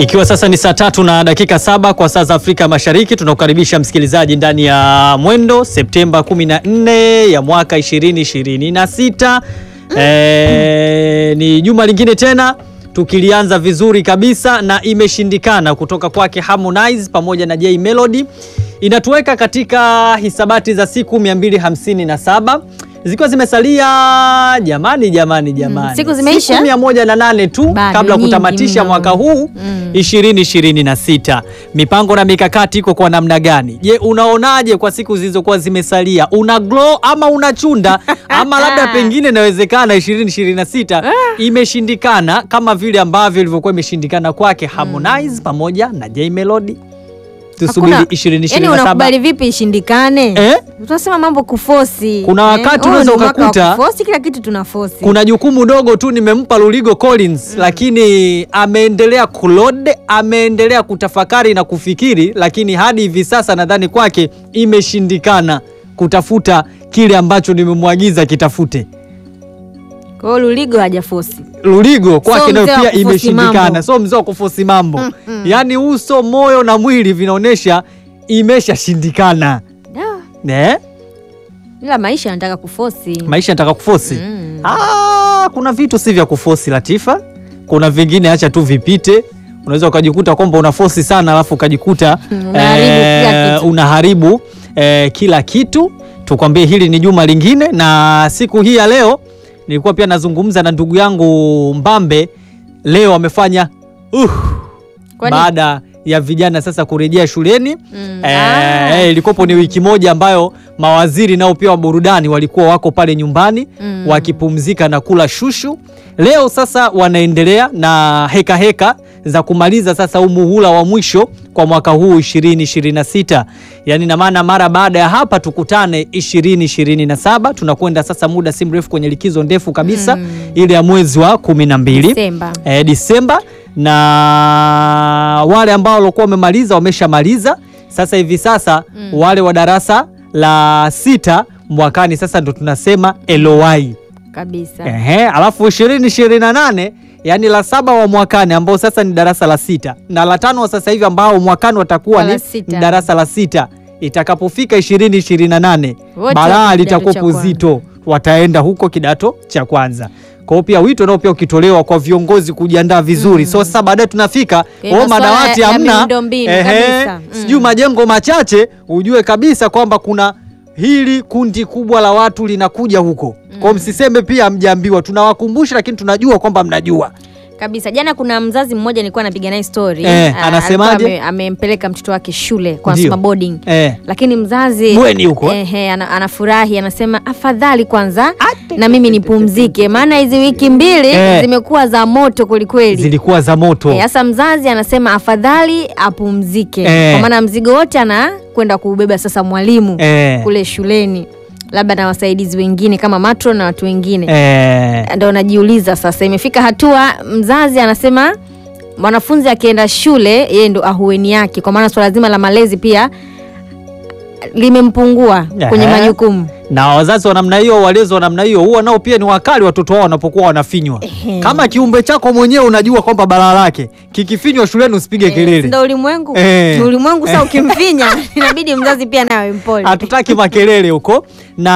Ikiwa sasa ni saa tatu na dakika saba kwa saa za Afrika Mashariki, tunakukaribisha msikilizaji ndani ya Mwendo Septemba 14 ya mwaka 2026. E, ni juma lingine tena tukilianza vizuri kabisa na imeshindikana kutoka kwake Harmonize pamoja na Jay Melody inatuweka katika hisabati za siku 257 zikiwa zimesalia jamani jamani jamani, siku zimeisha? siku 108 tu Bado kabla nyingi kutamatisha mno. mwaka huu Mm. 2026. Mipango na mikakati iko kwa namna gani? Je, unaonaje kwa siku zilizokuwa zimesalia? Una glow ama unachunda ama labda pengine inawezekana 2026 imeshindikana kama vile ambavyo ilivyokuwa imeshindikana kwake Harmonize pamoja na Jay Melody. Tusubiri Hakuna- 2027. Yaani unakubali vipi ishindikane? Eh? Tunasema mambo kufosi. Kuna wakati huu unaweza ni mwaka wa ukakuta- kufosi kila kitu tunafosi. Kuna jukumu dogo tu nimempa Luligo Collins, lakini ameendelea kulode, ameendelea kutafakari na kufikiri, lakini hadi hivi sasa nadhani kwake imeshindikana kutafuta kile ambacho nimemwagiza kitafute. Kwa hiyo Luligo hajafosi. Luligo kwake So nayo mzee wa pia kufosi imeshindikana, mambo. so mzee wa kufosi mambo, yaani uso, moyo na mwili vinaonyesha imeshashindikana. Da, Eh? Ila maisha yanataka kufosi. Maisha yanataka kufosi. Mm. Ah, kuna vitu si vya kufosi Latifa, kuna vingine acha tu vipite. Unaweza ukajikuta kwamba unafosi sana alafu ukajikuta Unaharibu kila kitu. unaharibu eh, kila kitu. Tukwambie hili ni juma lingine, na siku hii ya leo nilikuwa pia nazungumza na ndugu yangu Mbambe. Leo amefanya uh, Kwani- baada ya vijana sasa kurejea shuleni Mm. Eh, Ah. eh, ilikopo ni wiki moja ambayo mawaziri nao pia wa burudani walikuwa wako pale nyumbani Mm. wakipumzika na kula shushu. Leo sasa wanaendelea na heka heka za kumaliza sasa huu muhula wa mwisho kwa mwaka huu 2026. Yaani na maana mara baada ya hapa tukutane 2027, tunakwenda sasa muda si mrefu kwenye likizo ndefu kabisa Mm. ile ya mwezi wa 12 Disemba. eh, Disemba na wale ambao walikuwa wamemaliza wameshamaliza. Sasa hivi sasa wale wa darasa la sita mwakani sasa ndo tunasema LOI. Kabisa. Ehe, alafu 2028 yani la saba wa mwakani ambao sasa ni darasa la sita na la tano wa sasa hivi ambao mwakani watakuwa La ni sita. darasa la sita itakapofika 2028 Wote balaa wako kidato litakuwa cha kwanza. uzito, wataenda huko kidato cha kwanza. Kwa hiyo pia wito nao pia ukitolewa kwa viongozi kujiandaa vizuri. So sasa baadaye tunafika Kwenye oh, masuala madawati ya hamna, miundombinu ehe, kabisa. Mm. sijui majengo machache, ujue kabisa kwamba kuna hili kundi kubwa la watu linakuja huko. Kwa hiyo msiseme pia hamjaambiwa, tunawakumbusha lakini tunajua kwamba mnajua. Kabisa. Jana kuna mzazi mmoja nilikuwa napiga naye story. Eh, Ah, anasemaje? alikuwa ame- Amempeleka mtoto wake shule kwa Ndio. summer boarding. Eh. Lakini mzazi Bweni huko, eh? ehe, ana, anafurahi anasema afadhali kwanza na mimi nipumzike, maana hizi wiki mbili Eh. zimekuwa za moto kwelikweli. Zilikuwa za moto. Eh, Sasa mzazi anasema afadhali apumzike Eh. kwa maana mzigo wote anakwenda kuubeba sasa mwalimu Eh. kule shuleni, labda na wasaidizi wengine kama matron na watu wengine Eh. ndo najiuliza sasa, imefika hatua mzazi anasema mwanafunzi akienda shule yeye ndo ahueni yake, kwa maana swala zima la malezi pia limempungua kwenye Ehe. majukumu. na wazazi wa namna hiyo, walezi wa namna hiyo, huwa nao pia ni wakali watoto wao wanapokuwa wanafinywa. Ehe. Kama kiumbe chako mwenyewe unajua kwamba balaa lake kikifinywa shuleni usipige kelele. Ndo ulimwengu Eh. Ni ulimwengu sasa, ukimfinya inabidi mzazi pia nawe mpole. hatutaki makelele huko,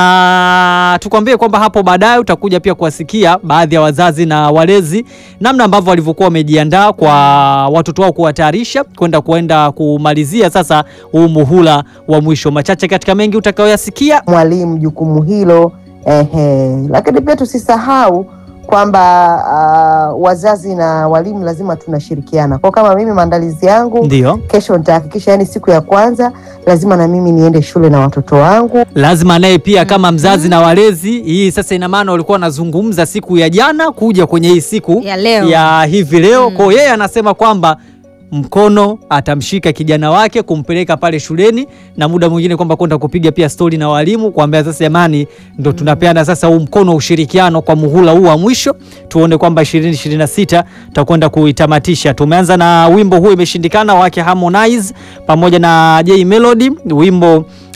na tukwambie kwamba hapo baadaye utakuja pia kuwasikia baadhi ya wazazi na walezi namna ambavyo walivyokuwa wamejiandaa kwa watoto wao kuwatayarisha kwenda kuenda kumalizia sasa huu muhula wa mwisho. Machache katika mengi utakayoyasikia. mwalimu jukumu hilo ehe. Lakini pia tusisahau kwamba ah, wazazi na walimu lazima tunashirikiana. Kwa kama mimi maandalizi yangu Ndio kesho nitahakikisha, yani siku ya kwanza lazima na mimi niende shule na watoto wangu. lazima naye pia kama mzazi na walezi. Hii sasa ina maana walikuwa wanazungumza siku ya jana kuja kwenye hii siku Ya leo. ya hivi leo. Kwa hiyo yeye anasema kwamba mkono atamshika kijana wake kumpeleka pale shuleni, na muda mwingine kwamba kwenda kupiga pia stori na walimu, kuambia sasa, jamani, ndo tunapeana sasa huu mkono wa ushirikiano kwa muhula huu wa mwisho, tuone kwamba 2026 tutakwenda kuitamatisha. Tumeanza na wimbo huu imeshindikana wake Harmonize pamoja na Jay Melody, wimbo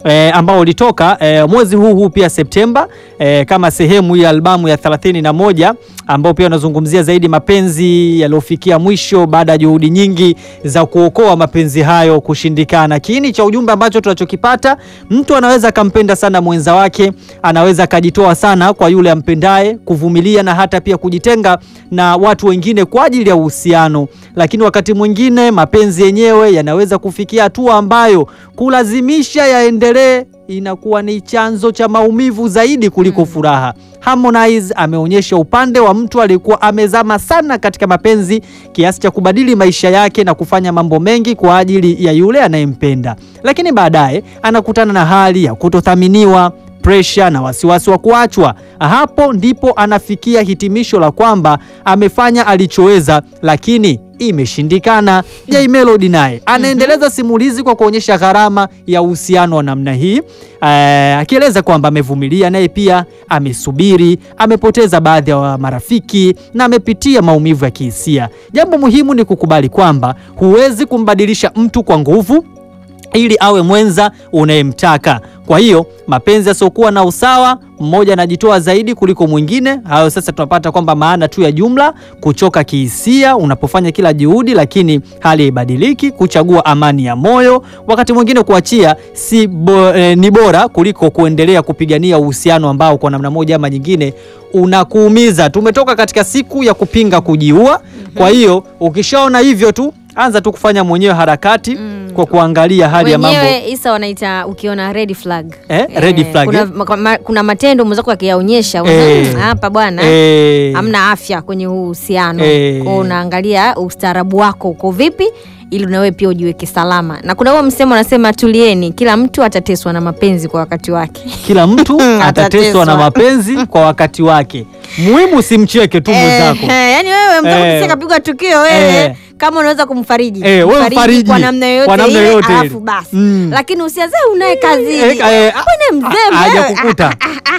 e, ambao ulitoka e, mwezi huu huu pia Septemba e, kama sehemu ya albamu ya 31 ambao pia unazungumzia zaidi mapenzi yaliyofikia mwisho baada ya juhudi nyingi za kuokoa mapenzi hayo kushindikana. Kiini cha ujumbe ambacho tunachokipata, mtu anaweza akampenda sana mwenza wake, anaweza akajitoa sana kwa yule ampendaye, kuvumilia na hata pia kujitenga na watu wengine kwa ajili ya uhusiano, lakini wakati mwingine mapenzi yenyewe yanaweza kufikia hatua ambayo kulazimisha yaendelee inakuwa ni chanzo cha maumivu zaidi kuliko furaha. Harmonize ameonyesha upande wa mtu aliyekuwa amezama sana katika mapenzi kiasi cha kubadili maisha yake na kufanya mambo mengi kwa ajili ya yule anayempenda, lakini baadaye anakutana na hali ya kutothaminiwa presha na wasiwasi wa kuachwa. Hapo ndipo anafikia hitimisho la kwamba amefanya alichoweza, lakini imeshindikana. Jay Melody naye anaendeleza simulizi kwa kuonyesha gharama ya uhusiano wa namna hii, eh, akieleza kwamba amevumilia, naye pia amesubiri, amepoteza baadhi ya marafiki na amepitia maumivu ya kihisia. Jambo muhimu ni kukubali kwamba huwezi kumbadilisha mtu kwa nguvu ili awe mwenza unayemtaka. Kwa hiyo mapenzi yasiokuwa na usawa, mmoja anajitoa zaidi kuliko mwingine. Hayo sasa tunapata kwamba maana tu ya jumla, kuchoka kihisia unapofanya kila juhudi, lakini hali haibadiliki. Kuchagua amani ya moyo, wakati mwingine kuachia si bo, eh, ni bora kuliko kuendelea kupigania uhusiano ambao kwa namna moja ama nyingine unakuumiza. Tumetoka katika siku ya kupinga kujiua. Kwa hiyo ukishaona hivyo tu anza tu kufanya mwenyewe harakati kwa kuangalia hali ya mambo wenyewe Isa wanaita ukiona red flag Eh, red flag, kuna, eh? ma- ma- kuna matendo mwenzako akiyaonyesha Eh. unaona, hapa bwana Eh, hamna afya kwenye huu uhusiano Eh. kwao unaangalia ustaarabu wako uko vipi ili na wewe pia ujiweke salama na kuna huo msemo anasema tulieni kila mtu atateswa na mapenzi kwa wakati wake kila mtu atateswa Atateswa. na mapenzi kwa wakati wake. Muhimu simcheke tu mwenzako. Eh, yani wewe mtaka Eh. eh. kapigwa tukio wewe Eh. kama unaweza kumfariji Eh, wewe mfariji. kwa namna yoyote Kwa namna ile, yoyote ile. alafu basi Mm. lakini usianze unaye kazini Eh, eh, Mbona mzee haja wewe? kukuta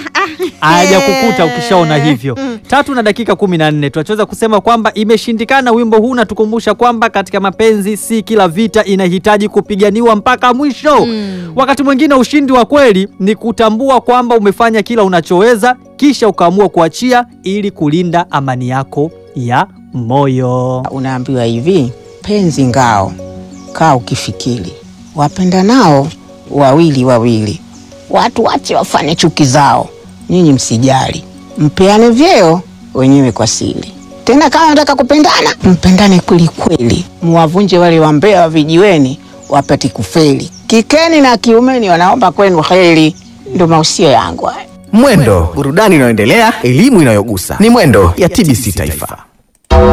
haja kukuta ukishaona hivyo. Tatu na dakika kumi na nne tunachoweza kusema kwamba imeshindikana. Wimbo huu unatukumbusha kwamba katika mapenzi si kila vita inahitaji kupiganiwa mpaka mwisho. Wakati mwingine ushindi wa kweli ni kutambua kwamba umefanya kila unachoweza, kisha ukaamua kuachia ili kulinda amani yako ya moyo. Unaambiwa hivi, penzi ngao, kaa ukifikiri, wapenda nao wawili wawili, watu wache wafanye chuki zao, nyinyi msijali, mpeane vyeo wenyewe kwa siri. Tena kama nataka kupendana, mpendane kweli kweli, muwavunje wale wambea wa vijiweni wapate kufeli. Kikeni na kiumeni wanaomba kwenu heri. Ndo mausio yangu haya. Mwendo, burudani inayoendelea, elimu inayogusa. Ni Mwendo ya TBC Taifa.